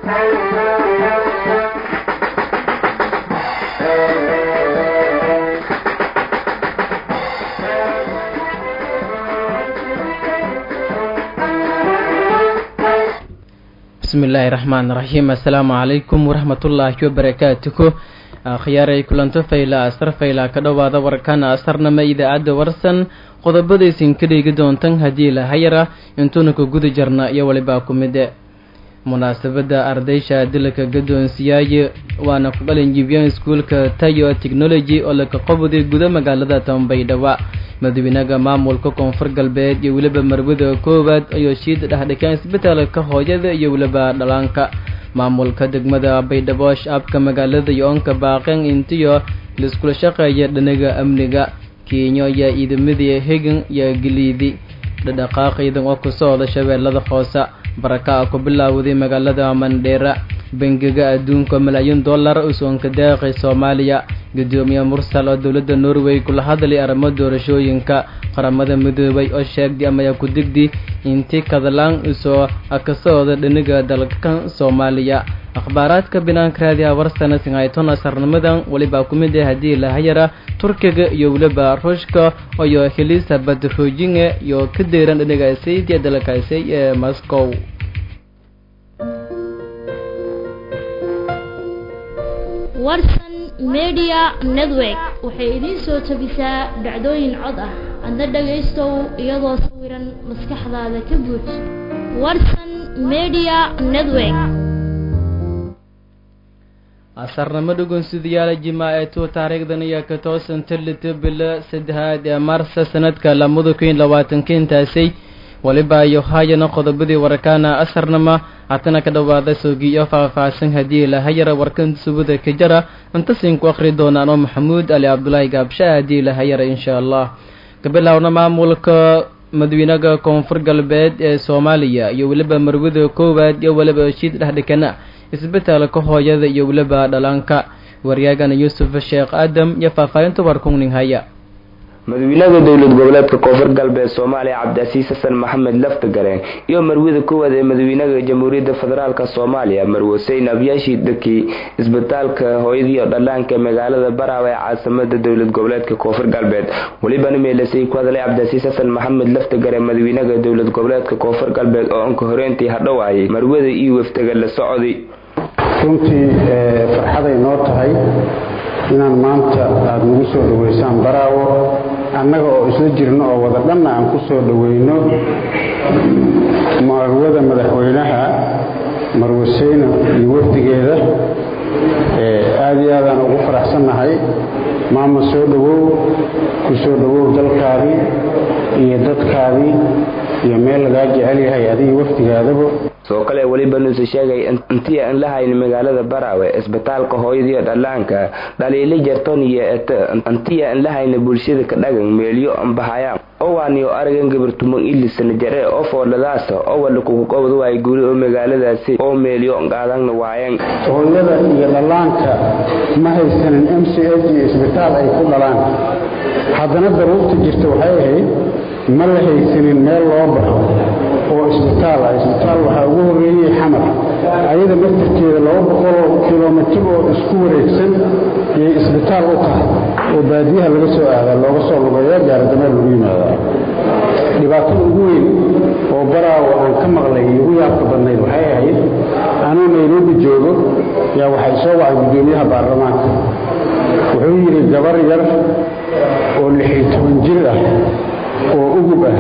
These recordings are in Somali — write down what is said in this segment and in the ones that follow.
bismillaahi raxmaan raxiim assalaamu calaykum waraxmatullaahi wabarakaatuhu akhyaaray kulanto fayla asar fayla ka dhowaada warkana asarnama idaacadda warsan qodobadaysin ka dhigi doontan haddii lahayara intuuna ka guda jarna iyo walibaa ku mide munaasabadda ardaysha dilka gadoonsiyaaye waana ku qalinjibiyeen iskuulka tayo technology oo laka qabuday guda magaalada tambaydhawa madaxweynaha maamulka koonfur galbeed iyo weliba marwada koowaad ayuu shiid dhexdhikeen isbitaalka hooyada iyo weliba dhalaanka maamulka degmada baydhabo shacabka magaalada yoonka baaqeen intiyo laiskula shaqeeya dhinaga amniga kenya iyo ciidamadii hegan iyo galiidi dhadhaqaaq ciidan oo ku socda shabeellada hoose baraka ku bilaawday magaalada mandheera bangiga adduunka malaayiin dollar usoonka deeqay soomaaliya gudoomiye mursal oo dowladda norway kula hadlay arrimo doorashooyinka qaramada midoobay oo sheegday amaya ku digdi intii kadalaan usoo kasocda dhiniga dalka soomaaliya akhbaaraadka binaanka raadiha warsana singayton asarnimadan welibaa ku mid ah haddii lahayara turkiga iyo weliba ruushka iyo helisa badroojinge iyo ka deeran dhiniga saydiya dalkaasi ee moscow warsan media network waxay idiin soo tabisaa dhacdooyin cod ah adna dhagaystow iyadoo sawiran maskaxdaada ka buuj warsan media network asarnimo dhugunsidayaala jimaaceetu taariikhdan iyo ka toosan tallito bilo saddexaad ee maarsa sanadka lamada kun labaatanka intaasay waliba iyo haayana qodobadii warkaana asarnama hatana ka dhowaada soogiyo faahfaahsan haddii lahayara warkan subada ka jara intasin ku akhri doonaan oo maxamuud ali cabdulaahi gaabsha haddii lahayara insha allah kabilaawna maamulka madaxweynaha koonfur galbeed ee soomaaliya iyo weliba marwada koowaad iyo weliba shiid dhexdhikana isbitaalka hooyada iyo weliba dhalaanka waryaagana yuusuf sheekh aadam iyo faahfaahinta warkungning haya madaxweynaha dowlad goboleedka koonfur galbeed soomaaliya cabdicasiis xasan maxamed laftagareen iyo marwada koowaad ee madaxweynaha jamhuuriyadda federaalk soomaaliya marwe huseyn abyaashii daki isbitaalka hooyadiiyo dhallaanka ee magaalada baraawe ee caasimada dowlad goboleedka koonfur galbeed welibana meelasay ku hadlay cabdicasiis xasan maxamed laftagareen madaxweynaha dowlad goboleedka koonfur galbeed oo anka horeyntii hadhowaayay marwada iyo waftaga la socday runtii farxaday noo tahay inaan maanta aada nagu soo dhoweysaan baraawo annaga oo isla jirno oo wada dhanna aan ku soo dhoweyno marwada madaxweynaha marwaseyne iyo wafdigeeda aada iyo aadaan ugu faraxsannahay maama soo dhowow ku soo dhowow dalkaadii iyo dadkaadii iyo meel lagaa jecel yahay adiga wafdigaadaba soo kale weliba nuuse sheegay intii aan la hayn magaalada baraawe isbitaalka hooyadiiyo dhallaanka dhaliili jarton iyo ete intii aan la hayna bulshada ka dhagan meelyo ambahayaan owaaniyo aragan gabartumo ilisana jare oo foodhadaasa oo wala kugu qobod waay guri oo magaaladaasi oo meelyo qaadana waayeen hooyada iyo dhallaanka ma haysanin m c h iyo isbitaal ay ku dhalaan haddana daruurta jirta waxay ahayd ma la haysanin meel loo baxo oo isbitaal ah isbitaal waxaa ugu horreeyey xamar ayada naftarkeeda laba boqoloo kilomitir oo isku wareegsan yay isbitaal u tahay oo baadiyaha laga soo aadaa looga soo lugeeya gaaradameel lagu yimaadaa dhibaatada ugu weyn oo baraawo aan ka maqlay iyo ugu yaabka badnayd waxay ahayd anuu nairobi joogo yaa waxay soo wacay guddoomiyaha baarlamaanka wuxuu yidhi gabar yar oo lixiyo toban jir ah oo ugub ah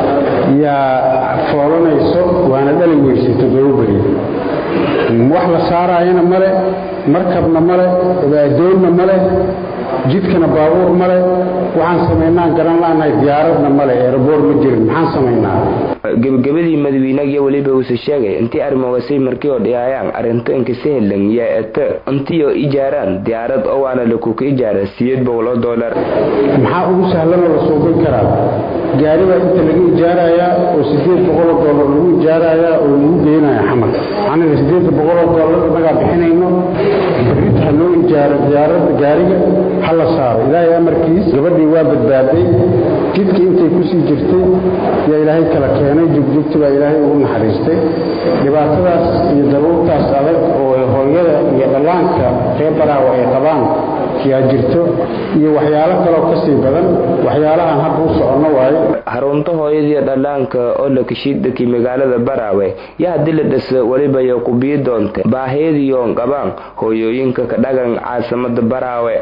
yaa foolanayso waana dhali weysay toddoba beri wax la saaraayana male markabna male addoonna male jidkana baabuur male waxaan samaynaan garan la'nahay diyaaradna male eeraboor ma jirin maxaan samaynaa gebagabadii madaxweynagiyo weliba uuse sheegay intii arrimagasay markii oo dhiyaayaan arrinto inkasahlan yaa ete intiyo ijaaraan diyaarad oo waana lakuka ijaara siyeed boqoloo doolar maxaa ugu sahlanoo la suubin karaa gaari baa inta laga ijaarayaa oo sideed boqoloo doolar lagu ijaarayaa oo lagu geynaya xamar aniga sideed boqoloo doolar inagaa bixinayno berrita ha loo ijaaro diyaaradda gaariga ha la saaro ilaahay amarkiis gabadhii waa badbaaday jidkii intay kusii jirtay yaa ilaahay kala keenay jugjugti baa ilaahay ugu naxariistay dhibaatadaas iyo daruurtaas adag reer baraawo ay qabaan yaa jirto iyo waxyaalo kaloo kasii badan waxyaalahan hadda u soconno waayo harunta hooyadii dhallaanka oo la kashiidaki magaalada baraawe yaa haddii la dhisa weliba yo ku bii doonta baahiyadiiyoon qabaan hooyooyinka ka dhagan caasimada baraawe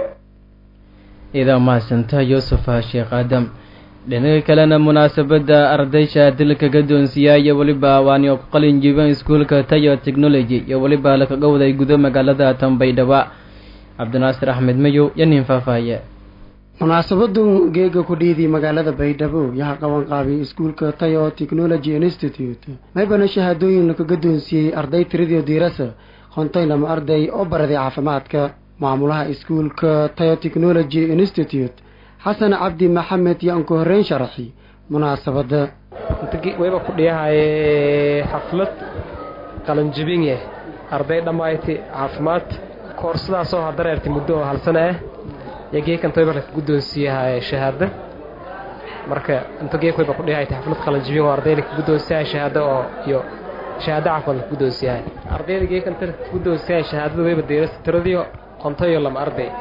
idaa mahadsantaa yuusufa sheekh aadam dhinaga kalena munaasabadda ardaysha dilka gadoonsiya iyo weliba waanio ku qalin jiibeen iskuulka tayo technology iyo weliba lakaga waday gudo magaalada tanbaydhaba cabdinaasir axmed mayow iyo nin faahfaahiye munaasabadu geega ku dhiidii magaalada baydhabo yaha qaban qaabiyay iskuulka tayo technology institute maybana shahaadooyin laka gadoonsiiyey arday tiradii diirasa qontay lama arday oo baraday caafimaadka maamulaha iskuulka tayo technology institute xasan cabdi maxamed yaan ku horreyn sharaxi munaasabadda wayba ku dhiyahaye xaflad qalanjibinye arday dhammayti caafimaad koorsadaasoo hadareertay muddo oo hal sano ah iyo geekan toyba laka guddoonsiiyahay shahaado marka inta geek wayba ku dhihaytay xaflad qalanjibin oo arday laka guddoonsiyahay shahaado oo iyo shahaado caafimaad laka guddoonsiyahay ardayda geekan ta laka guddoonsiyahay shahaadada wayba deerasa tiradiyo qontayo lama arday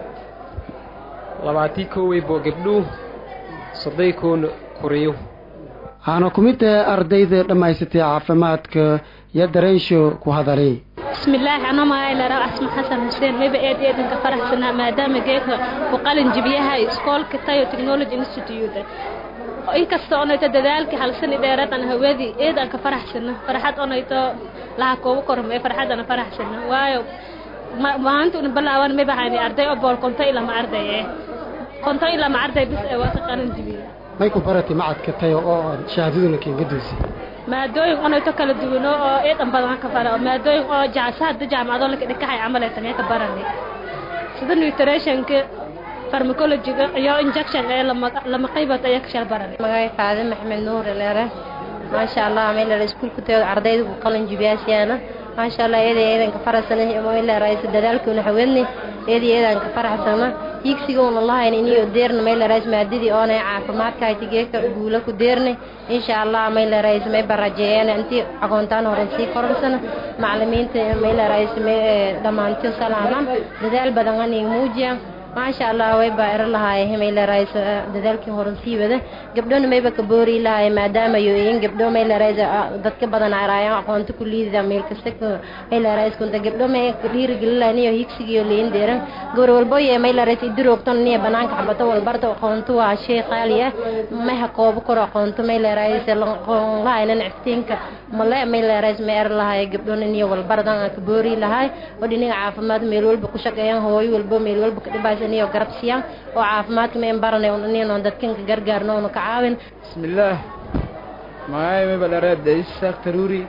labaatii koowey boo gabdhuu soday koona kuriyo waxaana ku mid tahay ardayda dhammaysatay caafimaadka iyo dareensho ku hadalay bismillaahi anoo magaaylaraw asma xasan xuseen mayba eed eedanka faraxsanaa maadaama geeka ku qalin jibiyahay iskoolka tayo technology institute inkasta onayto dadaalkii halsani dheeradan hawadii eedan ka faraxsana farxad onayto laha koogu kormee farxadana faraxsana waayo maanta una balaawan mayba hayni arday oo bool konto ilama arday eh konto ilama arday bis ee waa ka qalin jibiya may ku baratay macadka tayo oo shahaadaduna keen gadoonsay maadooyin onayto kala duwano oo eedan badan ka fara maadooyin oo jacsaada jaamacado laka dhikahay camal ee tanee ka barani sida nutritionka farmacologyga iyo injection ee lama qaybat ayaa ka shal barani magacay faade maxamed nuur leere maasha allah meelera iskuulka tayo ardayda ku qalin jibiyaasyaana maasha allah eeda eedanka faraxsana meeleraaysa dadaalkuuna haweedni eeda eedanka faraxsana hiigsigoona lahayn iniyo deerna meelerays maadadii oonay caafimaadka haytigeeka guula ku deerne insha allah meelerays may barajeeyeen intii aqoontaan horan sii koransana macalimiinta meelerays dhammaantiyo salaaman dadaal badan anig muujiyaan maasha allah wayba ero lahaaye meylerays dadaalkii horan sii wada gabdhona mayba ka boori lahaaye maadaama yoyin gabdho meylerays dadka badan araayan aqoonta ku liidida meel kasta meylerays kunta gabdho may ka dhiirigelilaniyo higsigiyo liin deeran gabar walbo ye meylerays idiroogton niya banaanka xabato walbarta aqoonto waa shay qaali ah may ha koobo koro aqoonto meylerays lahaynan iftiinka male meylerays may ero lahaaye gabdhona niyo walbardan ka boori lahaay oo dhinaga caafimaad meel walba ku shaqeeyaan hooyo walbo meel walba ka dhibaysa iyo garabsiyan oo caafimaadka mayn baranay nin dadkanka gargaarno onu ka caawin bismillaah magacay mayba dheer adays saaq taruuri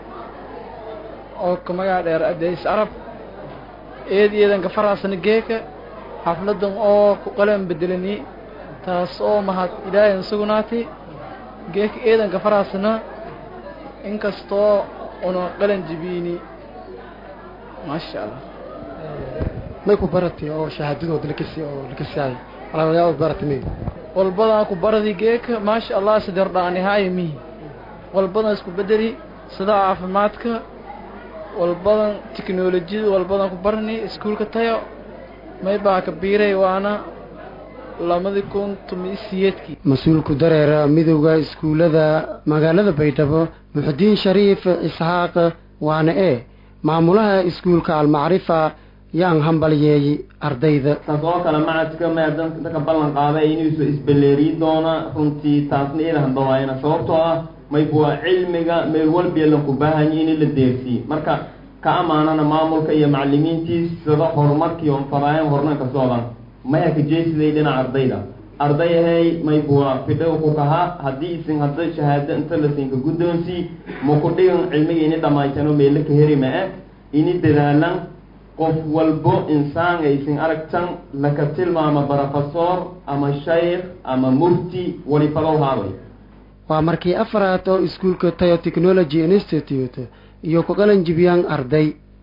oo ka magaca dheer adays arab eed eedanka faraasana geeka xafladan oo ku qalan bedelani taas oo mahad ilaahay sugnaatay geeka eedanka faraasana inkastoo una qalan jibiini maasha allah may ku baratay oo shahaadadooda lakasi oo lakasiay walaalayaal baratay may walbadan ku baradi geeka maasha allah sidar dhaanihaaya mihi walbadan isku bedeli sida caafimaadka walbadan tiknolojiyada walbadan ku barani iskuulka tayo may baa ka biiray waana lamadii kun tomi siyeedkii mas-uulku dareera midowda iskuullada magaalada baydhabo muxudiin shariif isxaaq waana e maamulaha iskuulka almacrifa yaan hambalyeeyey ardayda taasoo kale macadka maadam dadka ballan qaaday inuusu isbelleeriyi doona runtii taasna ila hambawaayana sababtoo ah mayb waa cilmiga meel walbiya laku baahanyi in la deersiiye marka ka amaanana maamulka iyo macalimiintiis sida horumarkii on fadaayan hornanka socdan maya ka jeesiday dhinaca ardayda ardayahay mayb waa fidhow ku kahaa haddii isin hadda shahaado inta lasinka guddoonsii maku dhigan cilmiga ini dhammaytano meelo ka heri ma-e ini dadaalan qof walbo insaan aysin aragtan laka tilmaama brofesor ama shaykh ama mufti walifadow haabay waa markii afaraad oo iskuulka tayo technology institute iyo ku qalan jibiyaan arday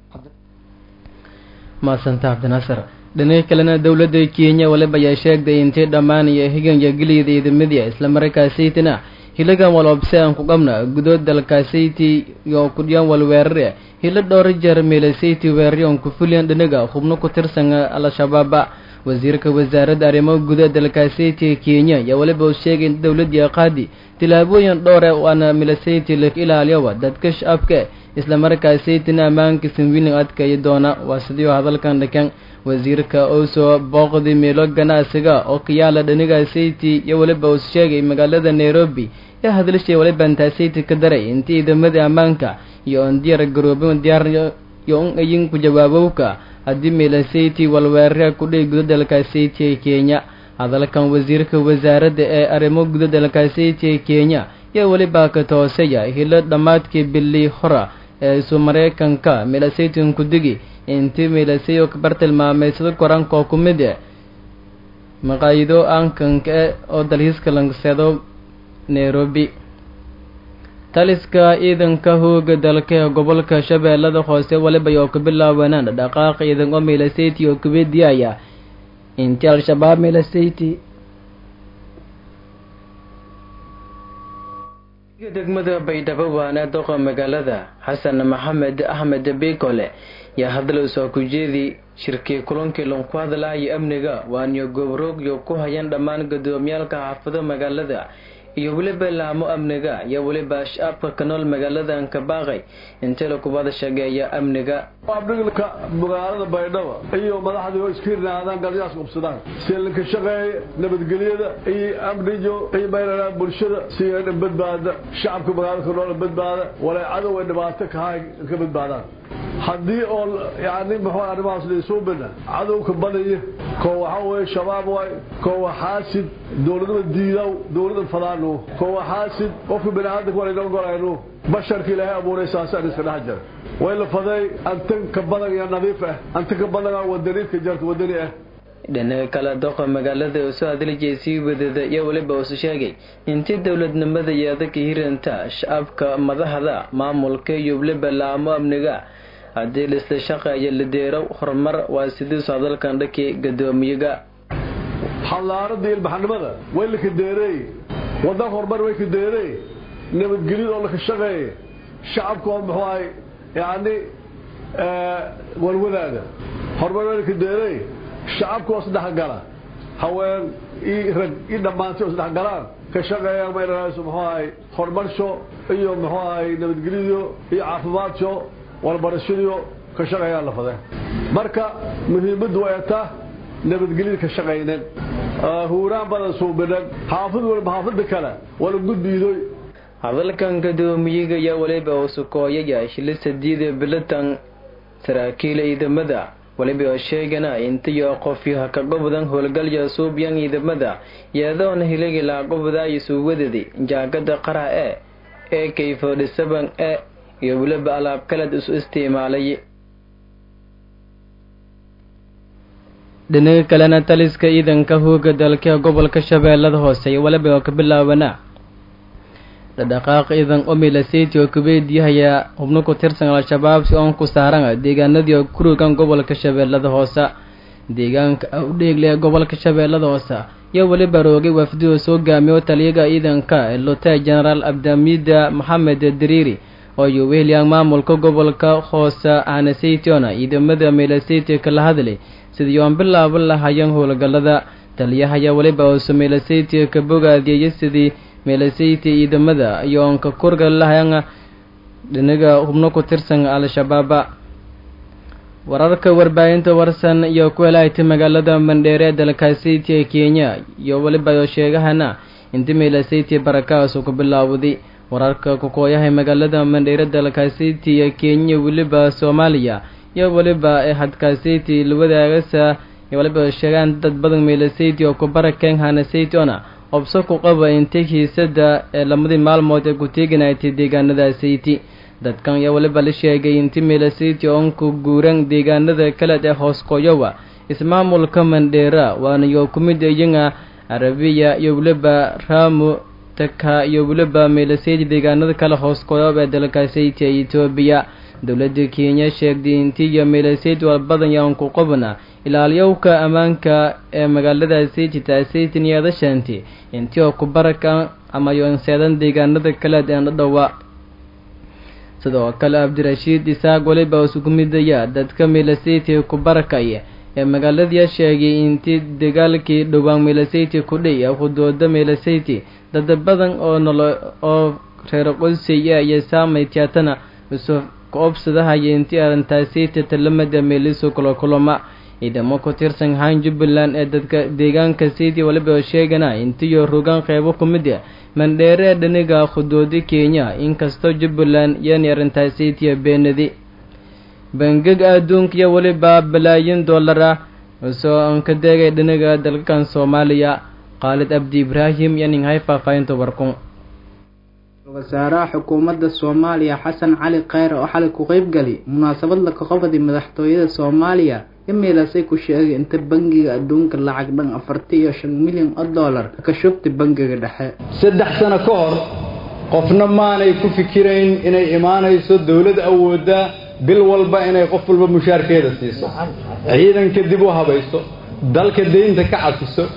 maasanta cabdinaasir dhinaca kalena dowladda kenya waliba ayaa sheegtay intii dhammaan iyo higan iyo geliyda ciidamadii islamarkaasaytana hilagan walobse aan ku qabna gudood dalkasayti iyo kudhiyan walweerare hilo dhowr jeer meelasayti weeraryon ku fuliyan dhinaga xubno ku tirsan al-shabaaba wasiirka wasaaradda arrimaha gudaha dalkasayti kenya ayaa weliba uu sheegay in dowladii qaadi tilaabooyin dhowre waana milasayti la ilaaliyoba dadka shacabka islamarkaasaytina ammaanka sinwilin adkayi doona waa sidii hadalkan dhakan wasiirka oo soo booqday meelo ganacsiga oo ka yaala dhaniga sayti iyo weliba uu sheegay magaalada nairobi ee hadlashay waliba intaasayty ka daray intii ciidamada ammaanka iyo on diyaar garoobin diyaar iyo un ayin ku jawaabowka haddii meelasayti walweerara ku dhihi guda dalkasayti ee kenya hadalkan wasiirka wasaaradda ee arrimo guda dalkasayti ee kenya iyo weliba ka toosaya hilo dhammaadkii bili hora ee isu mareykanka meelasaytin ku digi intii meelasayo kabar tilmaameysada koranka oo ku mid e maqaayido aankanka e oo dalhiiska langseedo nairobi taliska ciidanka hooga dalka ee gobolka shabeellada hoose waliba oo ka bilaabanaan dhaqaaq ciidan oo meelasayti oo kubeediyaya intii al-shabaab meelasayti degmada baydhabo waana doqa magaalada xasan maxamed axmed beykole yaa hadla soo ku jeedi shirkii kulankii lanku hadlahaya amniga waaniyo goobroogyo ku hayan dhammaan gudoomiyaalka xaafado magaalada iyo weliba laamo amniga iyo weliba shacabka ka nool magaaladan ka baaqay intii lakubada shageeya amniga abdhigilka magaalada baydhabo iyo madaxdii oo iska hirnaadaan galyaas qubsadaan seelinka shaqeeya nabadgelyada iyo amnijo iyo mayrana bulshada si badbaada shacabka magaalada ka nool badbaada walay cadow ay dhibaato kahay ka badbaadaan haddii oo yani muxuu arrimahaas laysuu bina cadowka badaya koo waxaa weeye shabaab waay koo waa xaasid dowladnima diidaw dowladda fadaanu koo waa xaasid qofka bini aadamka waa laynoo golaynu basharka ilaahay abuuray saasaan iska dhex jira way la faday antan ka badan iyo nadiif ah antan ka badan wadaniidka jarta wadani ah dhinaca kale doqa magaalada oo soo hadlijay sii wadada iyo weliba uusu sheegay intii dowladnimada yeeda ka hiranta shacabka madaxda maamulka iyo weliba laamo amniga haddii laisla shaqeeya la deero horumar waa sidiisu hadalkan dhankii gadoomiyaga xallaaradii ilbaxnimada way la kadeerey wadan horumar way kadeerey nabadgelyada oo laka shaqeeya shacabka oo muxuu ahay yani walwadaada horumar way la kadeerey shacabka oo isdhexgala haween i rag i dhammaantay oo isdhexgalaan ka shaqeeyaan mayranays muxuu ahay horumarsho iyo muxuu ahay nabadgelyo iyo caafimaadso walbarashadiyo ka shaqeeyaan la fadeen marka muhiimaddu way taa nabadgelyada ka shaqaynen huuraan badan suubinan xaafid walba xaafida kale wala gudbiidoy hadalkan gadoomiyaga ayaa weliba uu sukooyaya shilisa diida bilatan saraakiil ciidamada weliba oo sheegana intiyo qofyo ka gobodan howlgalya suubyan ciidamada yeedoona hiligi laaqobodaayo suuwadadi jaagada qara e ee kayfodhisaban e iyo weliba alaab kaled isu isticmaalay dhinaga kalena taliska ciidanka hooga dalka gobolka shabeellada hoose iyo waliba oo ka bilaabanaa dhadhaqaaq ciidan omilaseti oo kubeediyahaya xubno ku tirsan al-shabaab si oon ku saaran deegaanadii oo kurogan gobolka shabeellada hoose deegaanka awdheegle ee gobolka shabeellada hoose iyo weliba roogay wafdi oo soo gaamiyo taliyaga ciidanka ee lotay genaraal abdamida maxamed dariiri oo iyo wehelyaan maamulka gobolka hoose anaseytiona ciidamada melaseti kala hadlay sidii oon bilaaban lahayan howlgallada taliyahaya weliba oose melaseti ka bogaadiyaya sidii meelasayti ciidamada iyo oonka kurga lahayan dhinaga hubno ku tirsan al-shabaaba wararka warbaahinta warsan iyo ku helaayta magaalada mandheere ee dalkasayti ee kenya iyo weliba oo sheegahana inti meelasayti barakaasu ku bilaawday wararka kukooyaha magaalada mandheere dalkasayti ee kenya weliba soomaaliya iyo weliba ee hadkasayti lawadaagasa iyo weliba sheegaan dad badan meelasayti oo ku barakeen hanasaytona obso ku qaba intay hiisada ee lamadii maalmood ee ku teeganaytay deegaanada sayti dadkan ayaa weliba la sheegay inti meelasayti oon ku guuran deegaanada kaleed ee hoos qoyowa ismaamulka mandheera waana iyo ku mid iyaga arabiya iyo weliba ramo taka iyo weliba meelasayti deegaanada kale hoos qoyob ee dalka sayti ee etoobiya dowladda kenya sheegtay intii iyo meelasayti walbadan yaan ku qabna ilaaliyowka ammaanka ee magaalada sayti taasaytin yeedashanti intii oo ku baraka ama yoonseedan deegaanada kale een dhadhowa sidoo kale cabdirashiid isaaq weliba isugu midaya dadka milasiti ku barakaya ee magaaladii sheegay intii dagaalkii dhowaan milasiti ku dhey hudooda milasiti dad badan oo nolo oo reer qodsiya iyo saamay tiyaatana isu ka-obsadahaya intii arrintaasiti talamada meeliso kula kulama ciidamo ku tirsan haan jubbaland ee dadka deegaanka sidii waliba sheegana intiyo rogaan qeybo ku mid ah mandheere ee dhaniga khudoodi kenya inkastoo jubbaland yani arrintaasitiya beenadi bangiga adduunka iyo weliba balaayin dollar ah soo aan ka deegay dhaniga dalkan soomaaliya khaalid abdi ibraahim iyo ninghay faahfaahinta warkun wasaaraha xukuumadda soomaaliya xasan cali kheyre oo xalay ku qeybgali munaasabad la kaqobadi madaxtooyada soomaaliya imilasay ku sheegay inta bangiga adduunka lacag dhan afarti iyo shan milyan oo dollar ka shubtay bangiga dhexe saddex sano ka hor qofna maanay ku fikirayn inay imaanayso dowlad awoodda bil walba inay qof walba mushaarkeeda siiso ciidanka dib u habayso dalka deynta ka cafiso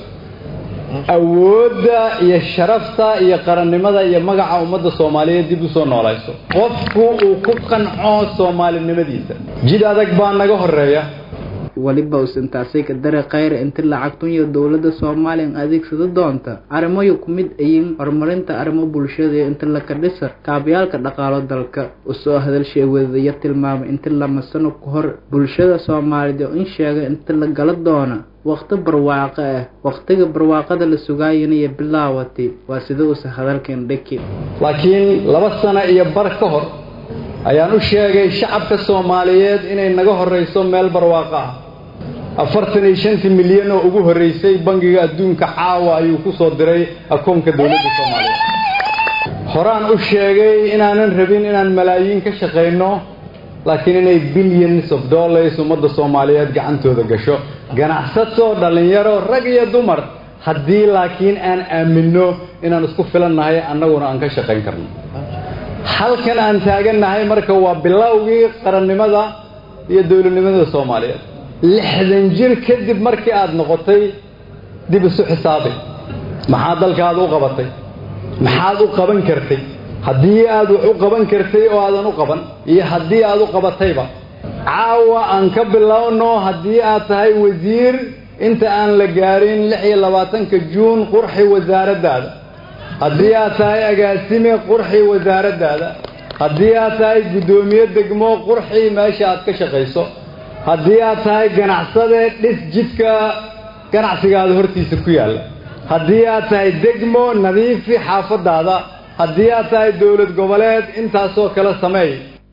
awoodda iyo sharafta iyo qarannimada iyo magaca ummadda soomaaliyeed dib u soo noolayso qofku uu ku qanco soomaalinimadiisa jid adag baa naga horeeya weliba usantaasay ka dare kheyre inti lacagtun iyo dowladda soomaaliya adeegsado doonta arrimoyu ku mid ayin horumarinta arrimo bulshada iyo inta laka dhisa kaabayaalka dhaqaalo dalka usoo hadalshay wadaya tilmaamay inti lama sano ku hor bulshada soomaaliyeed oo in sheegay inta la gala doona waqti barwaaqo ah waqtiga barwaaqada la sugaayana iyo bilaawatay waa sida uusa hadalkan dhaki laakiin laba sano iyo bar ka hor ayaan u sheegay shacabka soomaaliyeed inay naga horeyso meel barwaaqo ah afartan iyo shantii milyan oo ugu horreysay bangiga adduunka caawa ayuu ku soo diray akoonka dowladda soomaaliyeed horaan u sheegay inaanan rabin inaan malaayiin ka shaqayno laakiin inay billions of dollars ummadda soomaaliyeed gacantooda gasho ganacsato dhallinyaro rag iyo dumar haddii laakiin aan aaminno inaan isku filannahay annaguna aan ka shaqayn karno halkan aan taagannahay marka waa bilowgii qarannimada iyo dowladnimada soomaaliyeed lixdan jir kadib markii aada noqotay dib isu xisaabay maxaa dalkaada u qabatay maxaad u qaban kartay haddii aad wax u qaban kartay oo aadan u qaban iyo haddii aad u qabatayba caawa aan ka bilowno haddii aad tahay wasiir inta aan la gaarin lix iyo labaatanka juun qurxi wasaaraddaada haddii aad tahay agaasime qurxi wasaaraddaada haddii aad tahay guddoomiye degmo qurxi meesha aad ka shaqayso haddii aad tahay ganacsade dhis jidka ganacsigaada hortiisa ku yaalla haddii aad tahay degmo nadiifi xaafadaada haddii aad tahay dowlad goboleed intaasoo kale sameey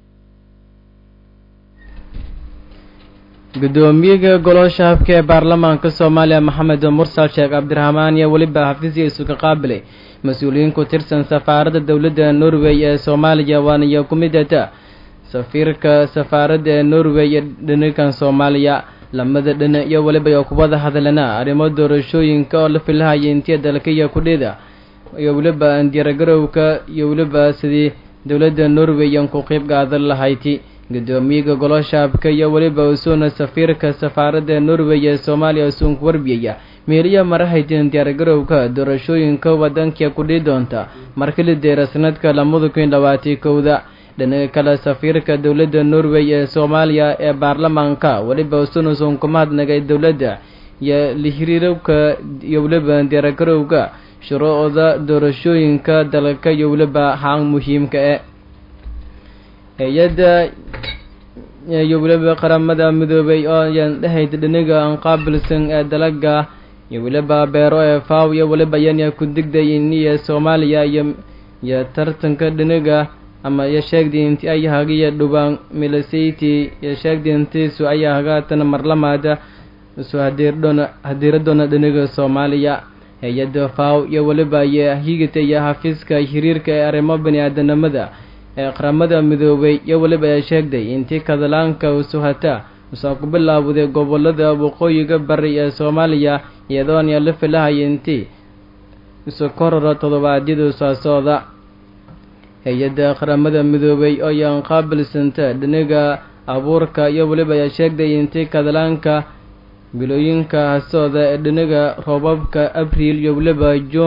gudoomiyaha golosha habka ee baarlamaanka soomaaliya maxamed mursal sheekh cabdiraxmaan iyo weliba xafiisya isuga qaabilay mas-uuliyiin ku tirsan safaaradda dowladda norway ee soomaaliya waaniyo ku midata safiirka safaaradda ee norway ee dhinakan soomaaliya lamada dhina iyo weliba iyo kubada hadalana arrimo doorashooyinka oo la filahaya intiya dalka iyo kudhida iyo weliba diyaargarowka iyo weliba sidii dowladda norway aan ku qeyb qaadan lahayti gudoomiyaha goloshaabka iyo weliba usuuna safiirka safaaradda norway ee soomaaliya usuunku warbiyaya meeliya marahaytin diyaargarowka doorashooyinka wadanka kudhii doonta markali deera sanadka lamada kun labaati kowda dhinaca kale safiirka dowladda norway ee soomaaliya ee baarlamaanka weliba usuuna usuunku mahadnagay dowladda iyo lihiriirowka iyo weliba diyaargarowga shuruucda doorashooyinka dalka iyo weliba haan muhiimka e hay-adda iyo weliba qaramada midoobay oo ayaan dhahayd dhiniga aan qaabilsan ee dalaga iyo weliba beero ee faw iyo weliba yanya ku digday iniya soomaaliya iyo iyo tartanka dhiniga ama iyo sheegdi inti ay hagiya dhubaan milasayti iyo sheegdi intiisu ayaa hagaatan marlamaada isu hadiirdhona hadiiradona dhiniga soomaaliya hay-adda faw iyo weliba iyo higita iyo xafiiska hiriirka ee arrimo bani-aadanimada ee qaramada midoobay iyo weliba ay sheegday intii kadalaanka usuhata usaa ku bilaawday gobolada waqooyiga bari ee soomaaliya iyadoon yaa la filahaya intii isu korora toddobaadyada saasooda hay-adda qaramada midoobay oo yaan qaabilsanta dhiniga abuurka iyo weliba ay sheegday intii kadalaanka bilooyinka hasooda ee dhiniga roobabka abriil iyo weliba juun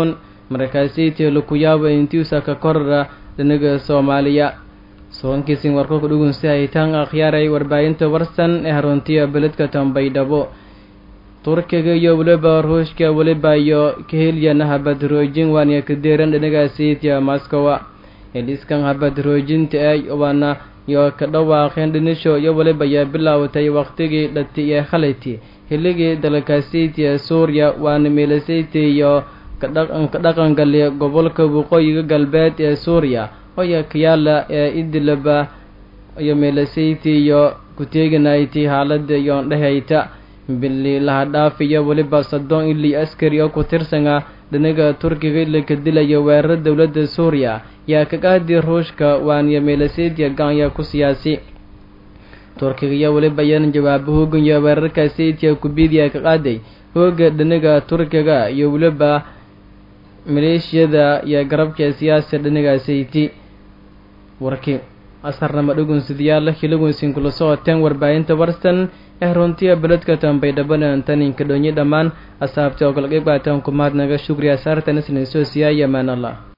markaasaytiyo laku yaabo intiusa ka korara dhinaga soomaaliya soonkiisin warko ku dhugunsi haytaan akhyaaray warbaahinta warsan ee haruntiya beledka tambaydhabo turkiga iyo weliba ruushka weliba iyo kahelyana habadroojin waaniya kadeeran dhinagaasaytiya moscowa heliskan habadroojinta ay waana iyo ka dhawaaqeen dhinisho iyo weliba yaa bilaawatay waqtigii dhati ee khalayti xilligii dalkaasaytiya suuriya waana meelasayti iyo ka dhaqangaliya gobolka waqooyiga galbeed ee suuriya oya kayaala ee idilaba iyo meelasayti iyo kuteeganayti haalada iyo dhehayta bili lahadhaaf iyo weliba soddon ilii askari oo ku tirsana dhinaga turkiga ilaka dilaya weerar dowladda suuriya yaa kaqaadi ruushka waaniyo meelasaytiya gaanya ku siyaasi turkiga iyo weliba yan jawaabo hooganya weerarka saytiya kubidiya ka qaaday hooga dhinaga turkiga iyo weliba maleeshiyada iyo garabka siyaasa dhinaga sayti warki asarnama dhugunsidayaal hilagunsin kula socoteen warbaahinta warsan ee runtiya beledka tambaydhabanan taninka dhonyi dhammaan asaabta oo kala qeyb qaataan kumaadnaga shukriya saartan isnin soo siyaaya maan allah